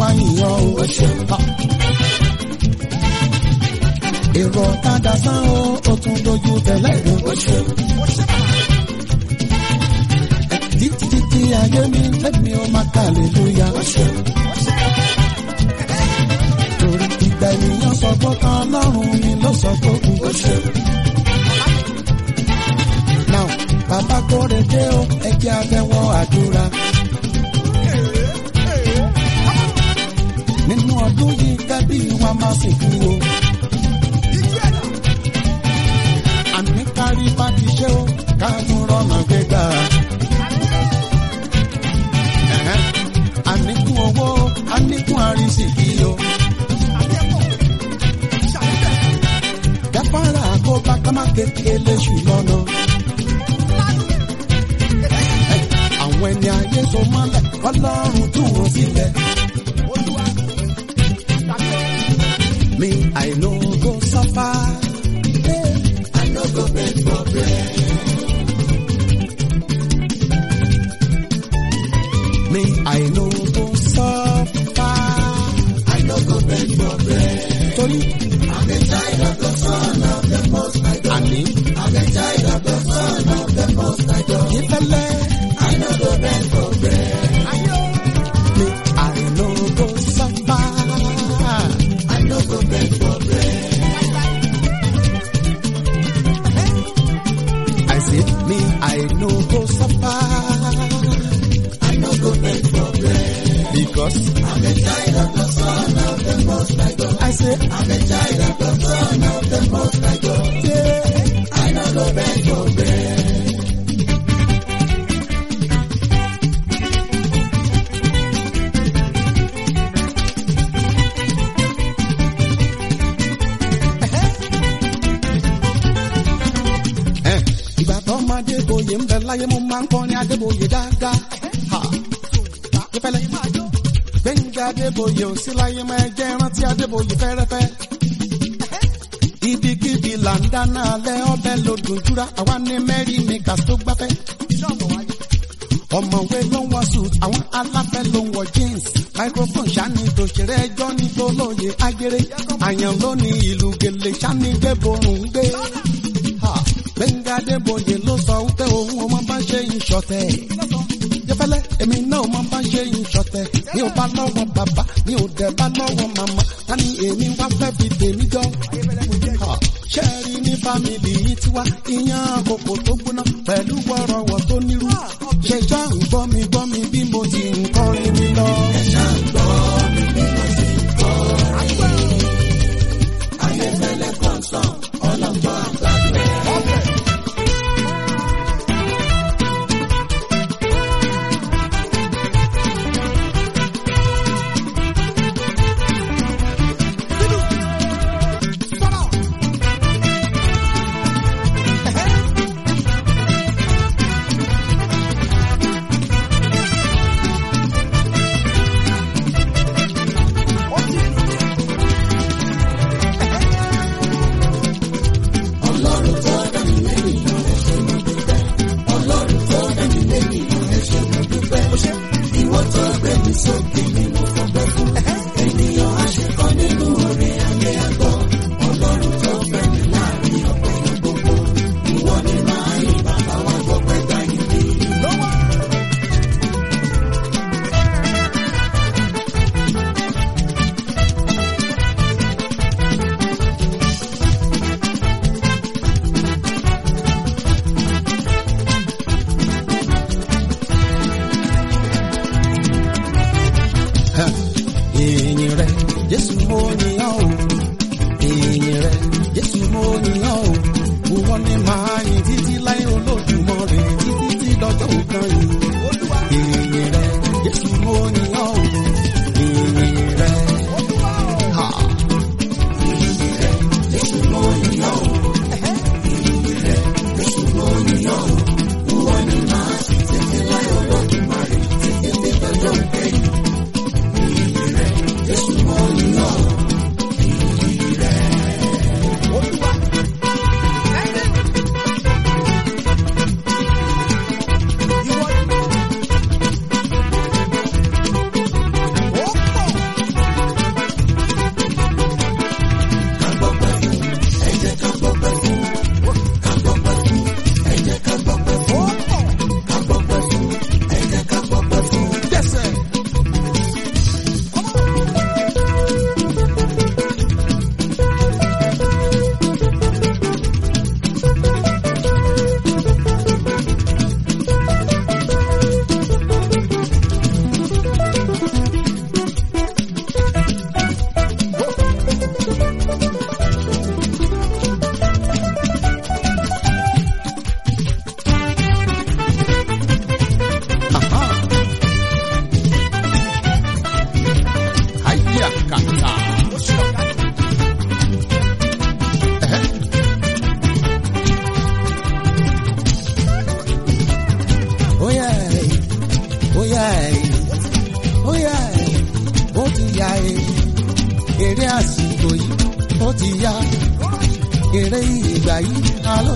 máa yìnyàn o. Ha. èrò ọ̀kadà sán o ó tún dojú tẹ̀lé ìlú. títí títí ayé mi lẹ́mi ó máa kà lélúyà. torí ìgbà ènìyàn sọ pé kan lọ́rùn mi ló sọ pé kù. now bàbá kórè dé o ẹ jẹ́ abẹ́wọ́ àdúrà. nínú ọdún yìí kábí wa máa sìnkú o. àní kárí bá ti ṣe o káàtún rọ̀nà gbégbá. Ẹ̀hẹ́n. àníkún owó àníkún àrísìkí o. gáfárà kó bá ká má kékeré léṣù lọ́nà. àwọn ẹni ayé tó mọ́lẹ̀ ọlọ́run tú wọn sílẹ̀. Me, I no go suffer. I no go beg for bread. Me, I no go suffer. I no go beg for bread. Torí. I'm a child of the son of the most high God. Àní. I'm a child of the son of the most high God. Ìfẹ́lẹ́. I no go beg for bread. Me, I no go suffer. I no go beg for bread. I say, me, I no go suffer. I no go beg for bread. Because I'm a child of the Son of the Most High God. I say, I'm a child of the Son of the Most High God. Yeah. I no go beg for bread. Ẹ, ìgbà tó máa débòye ń bẹ láyé mo máa ń kọrin adébòye dáadáa. Ha. Ìfẹ́lẹ́. Gbẹ̀ngà adébòye ò sí láyé máa jẹ́ rántí adébòye fẹ́rẹ́fẹ́. Ibikíbi là ń dáná alẹ́ ọbẹ̀ lòdùn júra àwa ní mẹ́rin ní gas tó gbáfẹ́. Ọ̀mọ̀wé ló ń wọ suit, àwọn aláfẹ́ ló ń wọ jeans. Microphone ṣáni tòṣèré ẹjọ́ ní tolóye agere. Àyàn ló ní ìlú gèlè ṣáni gbẹ́borùn gbé. Ha! Gbẹ̀ngà Adébóyè ló sọ wípé òun ọmọ bá ṣe ń ṣọ̀tẹ̀. Jẹ́fẹ́lẹ́ èmi náà ọmọ bá ṣe ń ṣọ̀tẹ̀. Mi ò bá lọ́wọ́ bàbá, mi ò dẹ̀ bá lọ́wọ́ màmá. Ta ni èmi wá fẹ́ fi tèmi jọ? Ha! Ṣé ẹ rí ní fámìlì yìí tiwa? Iyán àkókò tó gbóná pẹ̀lú wọ́rọ̀wọ̀ tó nírú. Ṣé ṣá ń gbọ́ mi gbọ́ mi bí mo ti ń kọrin mi lọ? Ẹ ṣá ń gbọ́ mi bí mo ti ń kọrin. Ayéfẹ́lẹ́ kọ̀ọ̀sán, ọlọ́gbọ́n àgbàdo. Ìyìn rẹ̀ Jésù mo yìnyán o. Ìyìn rẹ̀ Jésù mo yìnyán o. Wọ́n ní máa yìn títí láyé Olódùmarè títí tí lọ́jọ́ òkan yìí. Ìyìn rẹ̀ Jésù mo yìnyán o. Ìyìn rẹ̀. Ha. Ìyìn rẹ̀ Jésù mo yìnyán o. Ìyìn rẹ̀ Jésù mo yìnyán o. Wọ́n ní máa yìn títí láyé Olódùmarè títí tí lọ́jọ́ òkan yìí. Jésù mo yìnyán o. Ìyìn rẹ̀.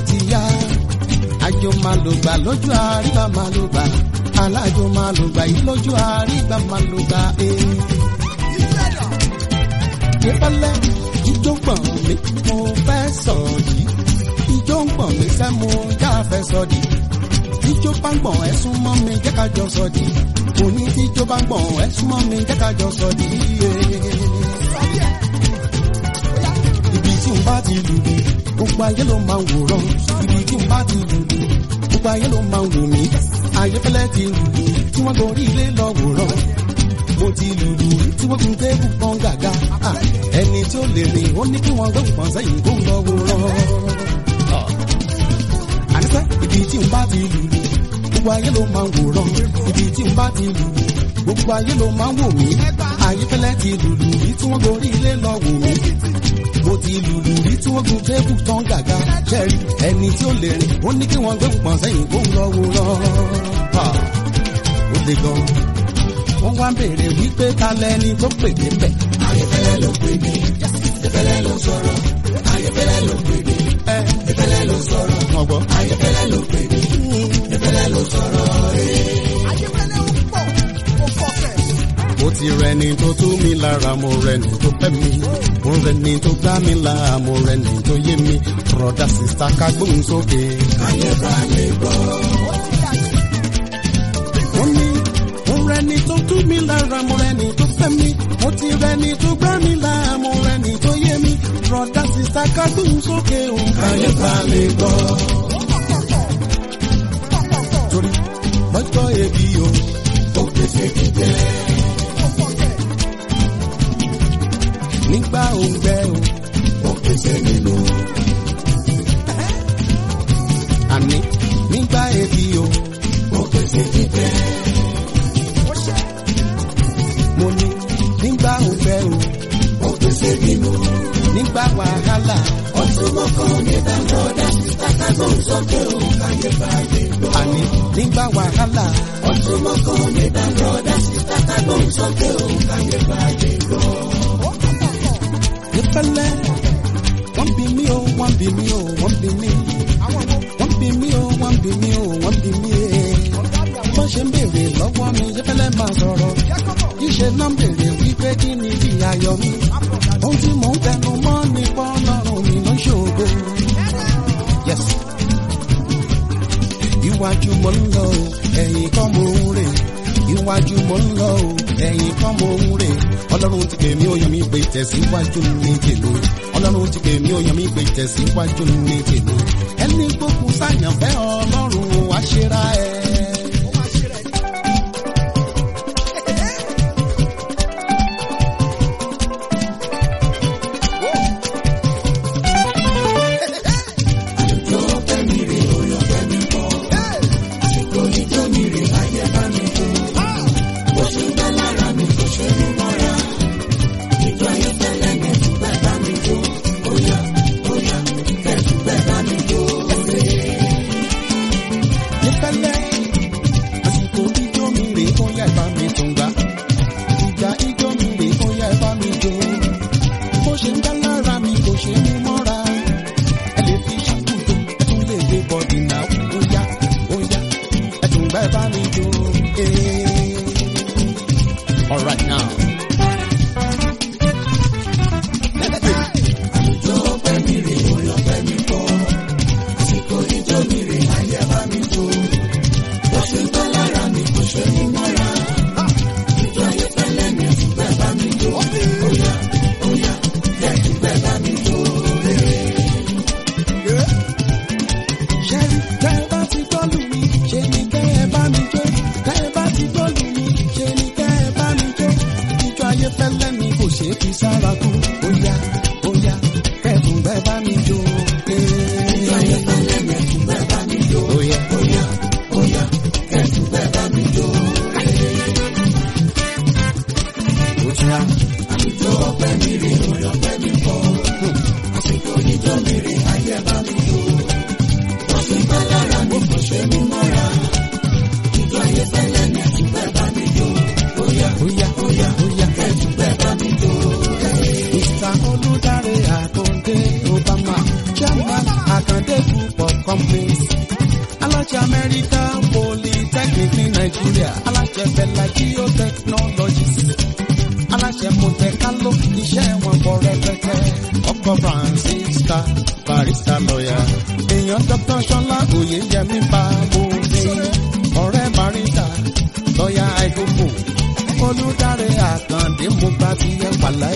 ti yá àjò máa lò gbà lójú àríbá máa lò gbà alájò máa lò gbà yìí lójú àríbá máa lò gbà ee. ìpẹ́lẹ́ ijó gbọ̀n mi mo fẹ́ sọ yìí ijó ń gbọ̀n mi sẹ́ mo já fẹ́ sọ di ijó bá ń gbọ̀n ẹ sún mọ́ mi jẹ́ ká jọ sọ di òní tíjó bá ń gbọ̀n ẹ sún mọ́ mi jẹ́ ká jọ sọ di ibi tí n bá ti lùlù gbogbo ayé ló máa ń wòran ibi tí n bá ti lùlù gbogbo ayé ló máa ń wò mí ayéfẹ́lẹ́ ti lùlù tí wọ́n gorí ilé lọ wòran mo ti lùlù tí wọ́n gun tébù pọ́n gàga Ah, ẹni tí ó lè rìn ó ní kí wọ́n gbé pọ́n sẹ́yìn kó lọ wòran. àníṣe ibi tí n bá ti lùlù gbogbo ayé ló máa ń wòran ibi tí n bá ti lùlù gbogbo ayé ló máa ń wò mí ayéfẹ́lẹ́ ti lùlù tí wọ́n gorí ilé lọ wò mí mo ti lùlù rí tí wọ́n gun tébù tán gàga jẹ́rìí ẹni tí ó lè rìn ó ní kí wọ́n gbé pọ̀n sẹ́yìn kó ń lọ wòran. ó le gan wọ́n wá ń béèrè wípé ta lẹni tó pè mí bẹ̀. ayẹfẹ́lẹ́ ló pè mí ayẹfẹ́lẹ́ ló sọ̀rọ̀ ayẹfẹ́lẹ́ ló pè mí ayẹfẹ́lẹ́ ló sọ̀rọ̀ ọgbọ́n ayẹfẹ́lẹ́ ló pè mí ayẹfẹ́lẹ́ ló sọ̀rọ̀ ó ti rẹni tó tú mi lára mo rẹni tó fẹ́ mi mo rẹni tó gbá mi là mo rẹni tó yé mi broda sista ká gbóhùn sókè. ayé bá lè gbọ́. mo ní mo rẹni tó tú mi lára mo rẹni tó fẹ́ mi mo ti rẹni tó gbá mi là mo rẹni tó yé mi broda sista ká gbóhùn sókè o. ayé bá lè gbọ́. torí lọ́jọ́ ebi o ó pèsè jíjẹ. nígbà òǹgbẹ o. ó pèsè nínú. àní nígbà ebi o. ó pèsè jíjẹ. mo ní nígbà òǹgbẹ o. ó pèsè nínú. nígbà wàhálà. ọtún mọ́kàn mi dá lọ́dà sítákàgbọ́ sókè o. káyé báyé gbọ́. àní nígbà wàhálà. ọtún mọ́kàn mi dá lọ́dà sítákàgbọ́ sókè o. káyé báyé gbọ́ ìfẹ́lẹ́. wọ́n bí mi o wọ́n bí mi o wọ́n bí mi. wọ́n bí mi o wọ́n bí mi o wọ́n bí mi. bọ́n ṣe ń béèrè lọ́wọ́ mi ìfẹ́lẹ́ máa sọ̀rọ̀. ìṣe náà ń béèrè wípé kí ni bí ayọ̀ mi. ohun tí mò ń tẹnu mọ́ ni pọ́nlọ́run mi ló ń ṣògo. Yes. iwájú mo ń lọ o ẹ̀yìn kan mo ń rè iwájú mo ń lọ o ẹ̀yìn kan mo ń rè ọlọ́run ti pè mí ó yàn mí pé tẹ̀síwájú ní tèmi ọlọ́run ti pè mí ó yàn mí pé tẹ̀síwájú ní tèmi ẹni gbókun sáyànfẹ́ ọlọ́run wá ṣera ẹ̀. nífẹ̀lẹ́ àsìkò ijó mi rè ó yá ìbá mi tún gbà ìgbà ijó mi rè ó yá ìbá mi jó bó ṣe ń dá lára mi kò ṣe mú mọ́ra ẹ lè fi ṣàkóso ẹ tún lè gbé bọ́dì náà ó yá ó yá ẹ tún gbà ìbá mi jó. All right now. ṣẹ́rí tẹ́ ẹ bá ti gbọ́lù mi ṣe ni kẹ́ ẹ bá mi jó tẹ́ ẹ bá ti gbọ́lù mi ṣe ni kẹ́ ẹ bá mi jó America Polytechnic ní Nàìjíríà aláṣẹ Bella Geotechnologies aláṣẹ Monte-Carlo iṣẹ́ wọn bọ̀ rẹpẹtẹ ọkọ̀ Francisca barista lọ́yà èèyàn Dr. Ṣọlá Oyèyẹmí Bábòdé ọ̀rẹ́ barista lọ́yà àìkókò olùdarí àkàndé mo gbà bí ẹ pàlàyé.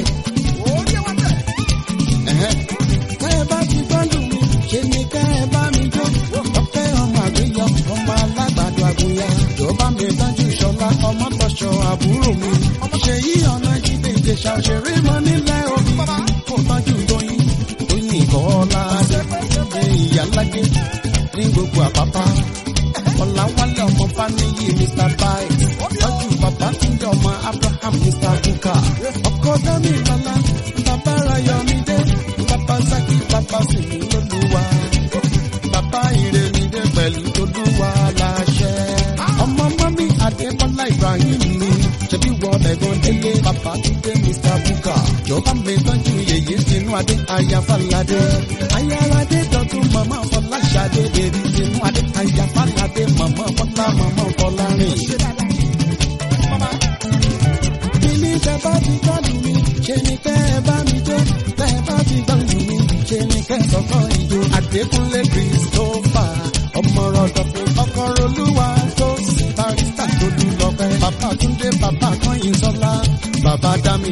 Kẹ́ ẹ bá ti gbọ́dọ̀ mi, ṣe ni kẹ́ ẹ bá mi jó. Ọpẹ́ ọmọ àgbéyọ, ọmọ alágbàdo àgùnyà. Jọba mi dájú ṣọlá, ọmọ tọ̀ṣọ àbúrò mi. Ṣèyí ọ̀nà jíde ìjẹsà òṣèré mọ nílẹ̀ omi. Kò tọ́jú tóyin, tóyin kọ́lá. Ṣé ìyálágé ní gbogbo àpápá? Ọ̀làwálé ọmọ Fáníyì Mr. Bite. Tọ́jú bàbá Túndé ọmọ Abraham Mr. Buka. Ọkọ Dami Lọ́lá, bàbá Rayọ̀mídé, bàbá Saki, bàbá Sèmi Lolúwa. Bàbá Ìrèmídé pẹ̀lú Tolúwa láṣẹ. Ọmọ mọ́mí Adébọ́lá Ibrahim mi. Ṣebí wọ ẹ̀gbọ́n délé bàbá Túndé Mr. Buka. Jọba mi tọ́jú yèyé tinú adé ayáfàládé. Ayáradé dọ̀tún màmá Fọláṣadé bèrè tinú adé ayáfàládé màmá Fọlá màmá Fọlárìn. Bílí tẹ bá ti gbọ́dù mi, ṣe ni kẹ́ ẹ bá mi jó. Tẹ bá ti gbọ́dù mi, ṣe ni kẹ́ ẹ sọ́kọ́ ìjó. Adékúnlé Christopher, ọmọ rọ̀dọ̀pọ̀ ọkọ̀ olúwa tó sì barista tó dùn lọ́pẹ́. Bàbá Túndé, bàbá Kọ́yìn Sọ́lá, bàbá Dámì.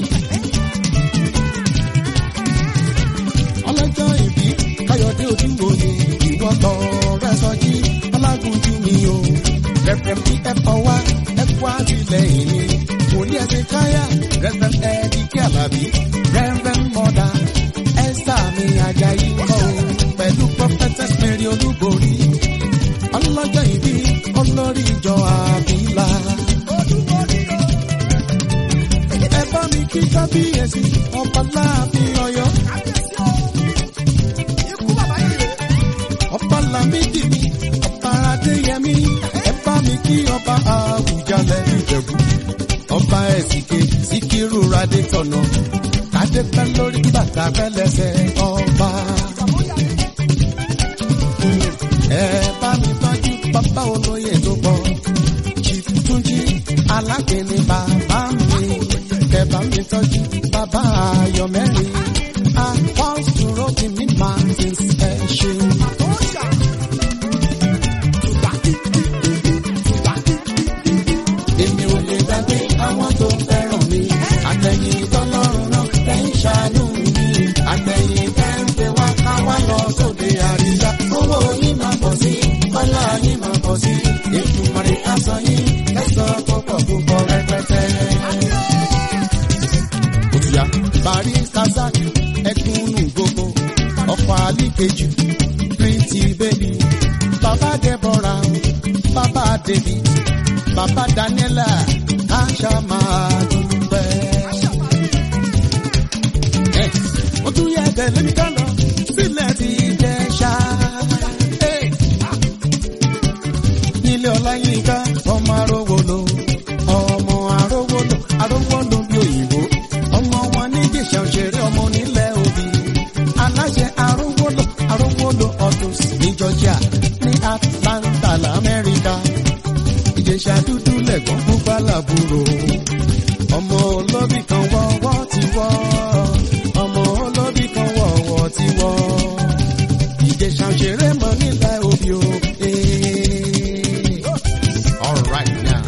Ọlọ́jọ́ ìbí Káyọ̀dé Odúngbòye, ìwọ tọrẹ sọjí, Ọlágúnjú mi o. Rẹ̀pẹ̀m bí ẹ fọ wá, ẹ kú àtìlẹ́yìn mi. Wòlíì ẹ̀sìn káyà, Rẹ̀pẹ̀m ẹ̀ẹ́dì kí àlàbí. Rẹ̀pẹ̀m mọ̀dà, Ẹ́sà mi Àjàyí kọ́ o. Pẹ̀lú Prophetess Mary Olúborí. Ọlọ́jọ́ ìbí olórí ìjọ àbílà. Ẹ bá mi kí kábíyèsí, ọba láàfin Ọ̀yọ́. ọba lamidi mi ọba adéyẹmí ẹ bá mi kí ọba àwùjalẹ̀ ìjẹ̀bú ọba ẹ̀sìnké síkírù radé tọ̀nà kádé pẹ́ lórí bàtà pẹ́lẹ́sẹ̀ ọba. ẹ bá mi tọ́jú bàbá olóyè tó pọ̀ chief túnjí alágbèéní bàbá mi kẹ bá mi tọ́jú bàbá ayọ̀mẹ́rin apọ́sùrọ̀ tí mi máa ti ẹ ṣe. Èmi ò lè gbàgbé àwọn tó fẹ́ràn mi. Àtẹ̀yìn tọ́lọ́run náà tẹ́ ń ṣàánú mi. Àtẹ̀yìn tẹ́ ń pè wá ká wá lọ sóde àríyá. Owó yín máa pọ̀ sí, ọlá yín máa pọ̀ sí. Ètùmọ̀rẹ́ aṣọ yín kẹsàn-án tó pọ̀ púpọ̀ rẹpẹtẹ. Òtúyà Bàrí Kazak ẹkúnnù gbogbo ọkọ̀ àlíkejì Pretty baby. Bàbá Deborah, bàbá David bàbá Daniela káṣá máa dúpẹ́. Ẹ, ó tún yẹ tẹ̀lé mi ká lọ sílẹ̀ ti jẹ́ ṣá. Ẹ, Nílé Ọláyínká ọmọ arówolo ọmọ arówolo arówolo bí òyìnbó ọmọ wọn ní Ìjẹ̀ṣà òṣèré ọmọ onílẹ̀ òbí aláṣẹ arówolo arówolo autos ní Georgia ní Atlanta lamẹ́ríkà ìjẹ̀ṣà dúdú lẹ̀gbọ́n pupa làbúrò. ọmọ olóbì kan wọ́wọ́ ti wọ́ ọmọ olóbì kan wọ́wọ́ ti wọ́. ìjẹ̀ṣà òṣèré mọ nílẹ̀ òbí o. All right now.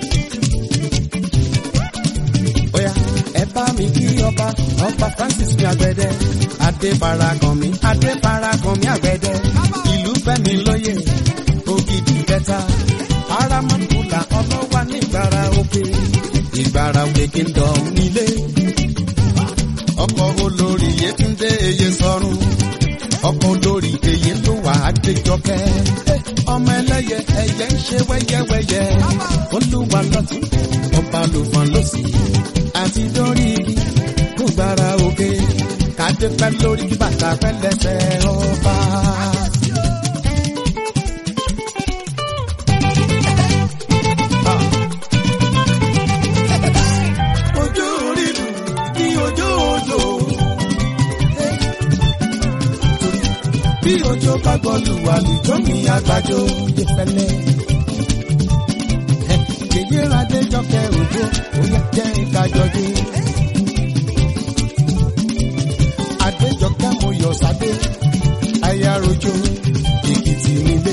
Oya ẹ bá mi kí ọba ọba Francis mi àgbẹ̀dẹ. Adébárakàn mi Adébárakàn mi àgbẹ̀dẹ. Ìlú fẹ́mi lóye ògidì kẹta paramountula ọlọ́wà nígbàrà òkè ìgbàrà òkè kingdom nílé ọkọ̀ olórí yétúndé eye sọ̀rùn ọkọ̀ olórí eye ló wà àgbéjọkẹ́ ọmọ ẹlẹ́yẹ ẹyẹ ń ṣe wẹ́yẹ́wẹ́yẹ́ olúwa lọ́tún ọba lòfàn lọ́sì àti dórí igi kó gbàrà òkè kádé pẹ́ lórí kí bàtà pẹ́ lẹ́sẹ̀ ọba. ojú orílù ní ojú òjò. Bí òjò bá gbọ́lù wà lùjọ́ mi àgbàjọ yẹ fẹ́lẹ́. Yèyé Adéjọkẹ́ òjò òyà jẹ́ ìkájọdé. Adéjọkẹ́ mo yọ̀ sáde, aya rojo, Èkìtì nílé.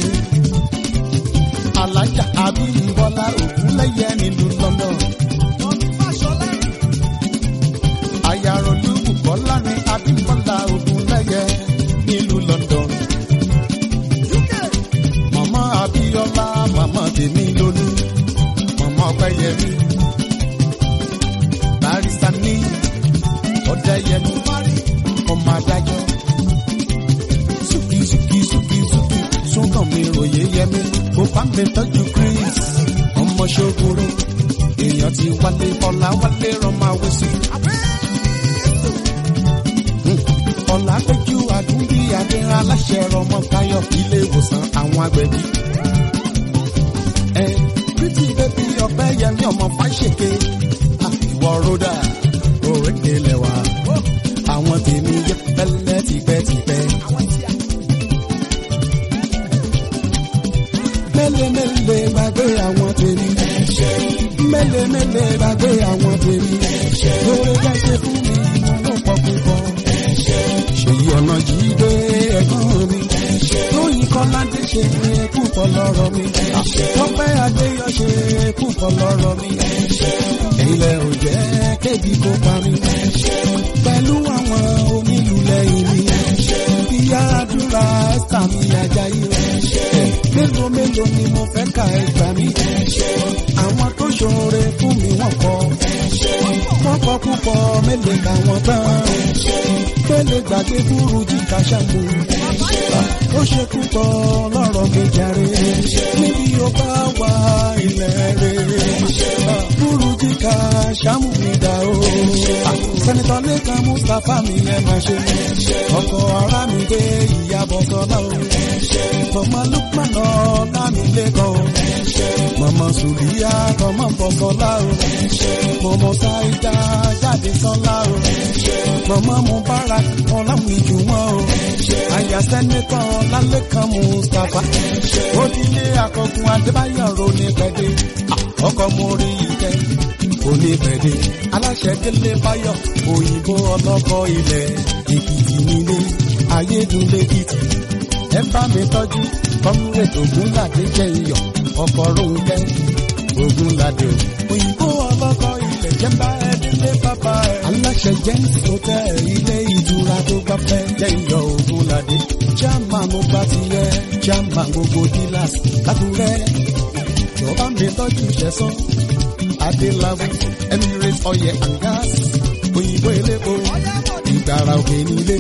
Alájà Abímbọ́lá Ògúnlẹ́yẹ nílùú London. Ayarolu Bùkọ́lá ní Abímbọ́lá Ògúnlẹ́yẹ nílùú London. Màmá Abíọ́lá, màmá tèmi lólú, màmá Ọpẹ́yẹmí. Barista ní Ọ̀dẹ́yẹmí, ọmọ adájọ́. Súkì súkì súkì súkì, súnkàn mi ròyé yẹmí. Kò bá mi tọ́jú Chris, ọmọ ṣogoro. Èèyàn ti wálé ọ̀la wálé rọmọ àwòsí. Ọ̀làpẹ̀jù àdúgbì àdéhà aláṣẹ ọmọ Táyọ̀ ilé ìwòsàn àwọn agbẹ̀bí. Ẹ Pretty baby ọ̀pẹ yẹmí ọmọ Fáṣẹ̀kẹ́. Ìwọ Rhoda, òrékè lẹ̀wà. Àwọn tèmi yẹ pẹ́lẹ́ tipẹ́tipẹ́. Mẹ́lẹ̀mẹ́lẹ̀ gbàgbé àwọn tèmi. Mẹ́lẹ̀mẹ́lẹ̀ gbàgbé àwọn tèmi. Lórí jẹ́sẹ̀ fún mi, mo ló pọ̀ púpọ̀. Ṣèyí ọ̀nà jí dé ẹ̀gbọ́n mi. Lóyìn Kọ́ládé ṣe púpọ̀ lọ́rọ̀ mi. Tọ́pẹ́ Adéyọ̀ ṣe púpọ̀ lọ́rọ̀ mi. Ilẹ̀ ò jẹ́ kébi kó pa mi. Pẹ̀lú àwọn onílù lẹ́yìn mi. Ìyá àdúrà ẹ̀sà mi Ajayi. Mélòó mélòó ni mo fẹ́ ka ẹgbàá mi. Àwọn tó ṣoore fún mi wọ́n kọ́. Wọ́n kọ́ púpọ̀ mélòó làwọn tán. Pélé gbàgbé burú jí kàṣàmù. Ó ṣe púpọ̀ lọ́rọ̀ mi jàre. Níbi ó bá wà ilẹ̀ rẹ̀. Burú jí kàṣàmù mi dà o. Sẹ́nitọ́ Lẹ́kan Mustapha mi ẹ máa ṣe. Ọkọ̀ ara mi dé ìyàbọ̀ sọ́lá o. Mọ̀mọ́ Lukman ọ̀la mi lẹ́kọ̀ọ́ o. Mọ̀mọ́ Sùlíyà tọmọ bọ̀ sọ́lá o. Mọ̀mọ́ Sáídà jáde sọ́lá o. Mọ̀mọ́ Mubarak ọ̀làwìn ìjù wọn o. Àyà sẹ́nitọ́ Lálẹ́kan Mustapha. Odile akọgun Adébáyọ̀ Ronú Pẹ̀dé. Ọkọ̀ mo rí ìkẹ́ oníbẹ̀dẹ̀ aláṣẹ délé báyọ̀ òyìnbó ọlọ́kọ̀ ilẹ̀ èkìtì nílé ayédúnlẹ́kìtì ẹ bá mi tọ́jú kọ́múrèdì ògúnládé jẹ́ iyọ̀ ọkọ̀ rónkẹ́ ògúnládé òyìnbó ọlọ́kọ̀ ilẹ̀ jẹ́ bá ẹ délé bàbá ẹ. aláṣẹ james hotel ilé ìtura tó gbafẹ́ jẹ́ iyọ̀ ògúnládé chairman mo bá ti yẹ chairman gbogbo dealers lákùrẹ́ jọba mi tọ́jú ṣẹ̀sán adélábù emirates oil and gas òyìnbó elépo ìgbàrà òkè nílé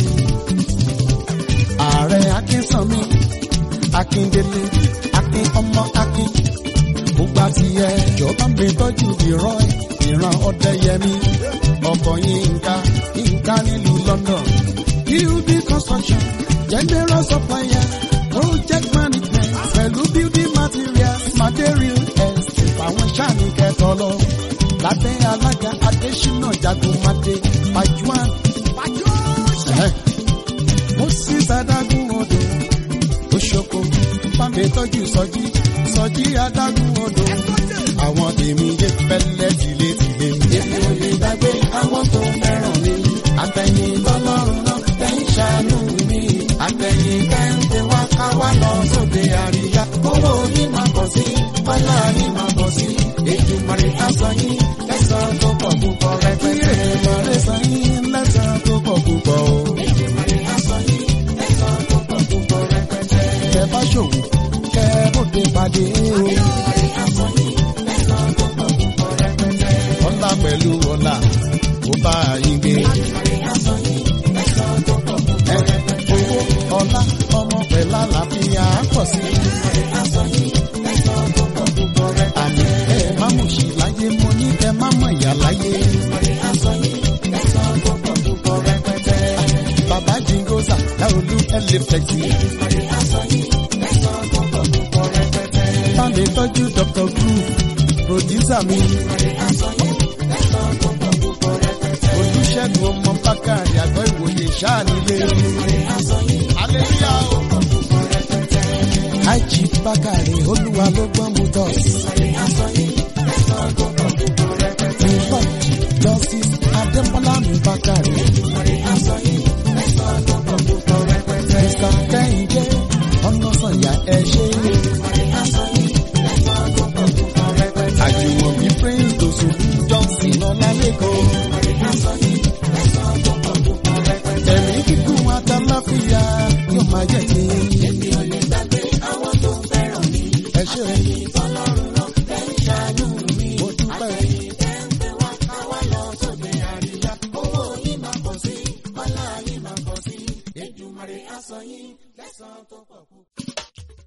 ààrẹ akínsanmi akíndélé akin ọmọ akin gbogbo àtìyẹ jọba mi tọ́jú ìrọ̀ ìran ọ̀dẹ́yẹmí ọkọ̀ yínká yínká nílùú london building construction general supplier project management pẹ̀lú building materials material estate àwọn sáàni kẹtọ lọ lábẹ́ alága adésínà jagunmadé pajuan mo sì sàdágún odò oṣoko bámi tọ́jú sọjí sọjí adágún odò àwọn tèmi yé pẹ́lẹ́ tìlé tìlé mi. èmi ò lè gbàgbé àwọn tó fẹ́ràn mi àtẹ̀yìn lọ́lọ́run náà tẹ̀ ń ṣàánú mi àtẹ̀yìn kẹ́ńtẹ́ wá ká wá lọ sóde àríyá kówó yín máa pọ̀ sí bọ́lá yín máa pọ̀ sí ètùmọ̀rẹ́ aṣọ yín lẹ́sàn tó pọ̀ púpọ̀ rẹpẹtẹ. ètùmọ̀rẹ́ sọ yín lẹ́sàn tó pọ̀ púpọ̀ o. ètùmọ̀rẹ́ aṣọ yín lẹ́sàn tó pọ̀ púpọ̀ rẹpẹtẹ. kẹ bá ṣòwò kẹ bóde pàdé o. ètùmọ̀rẹ́ aṣọ yín lẹ́sàn tó pọ̀ púpọ̀ rẹpẹtẹ. ọlá pẹ̀lú ọlá ó bá yín gbé. ètùmọ̀rẹ́ aṣọ yín lẹ́sàn tó pọ̀ púpọ̀ rẹpẹtẹ. owó ọlá ọmọ pẹ̀lú àlàáfíà pọ̀ sí. ètùmọ̀rẹ́ aṣọ yín lẹ́sàn tó pọ̀ púpọ̀ rẹpẹtẹ. àmì ẹ má mú sí láyé mo ní ẹ má mọ̀ ìyá láyé. ètùmọ̀rẹ́ aṣọ yín lẹ́sàn tó pọ̀ púpọ̀ rẹpẹtẹ. bàbá jingosa láolú ẹlẹ́fẹ̀tì. ètùmọ̀rẹ́ aṣọ yín lẹ́sàn tó pọ̀ púpọ̀ rẹpẹtẹ. bámi tọ́jú dr groove producer mi. ètùmọ̀rẹ́ aṣọ yín lẹ́sàn tó pọ̀ púpọ̀ rẹpẹtẹ. olùṣègùn ọmọ bákàrí àgọ́ ìwòye ṣáà nílé. ètùmọ̀rẹ́ aṣọ yín Aleluya o. bákàrè olúwa ló gbọ́n mu tọ̀. Nǹkan justice adébọ́lá mi bákàrè. Mr. Kẹ́hìndé ọ̀nà sànyà ẹ ṣe. Àjùmọ̀bí Prince Dosu Johnson Ọlálẹ́kọ̀ọ́. Ẹ̀mí kíkún àtàláfíà yóò máa jẹ́ ti. Ẹ ṣe o. Mo dúpẹ́ o.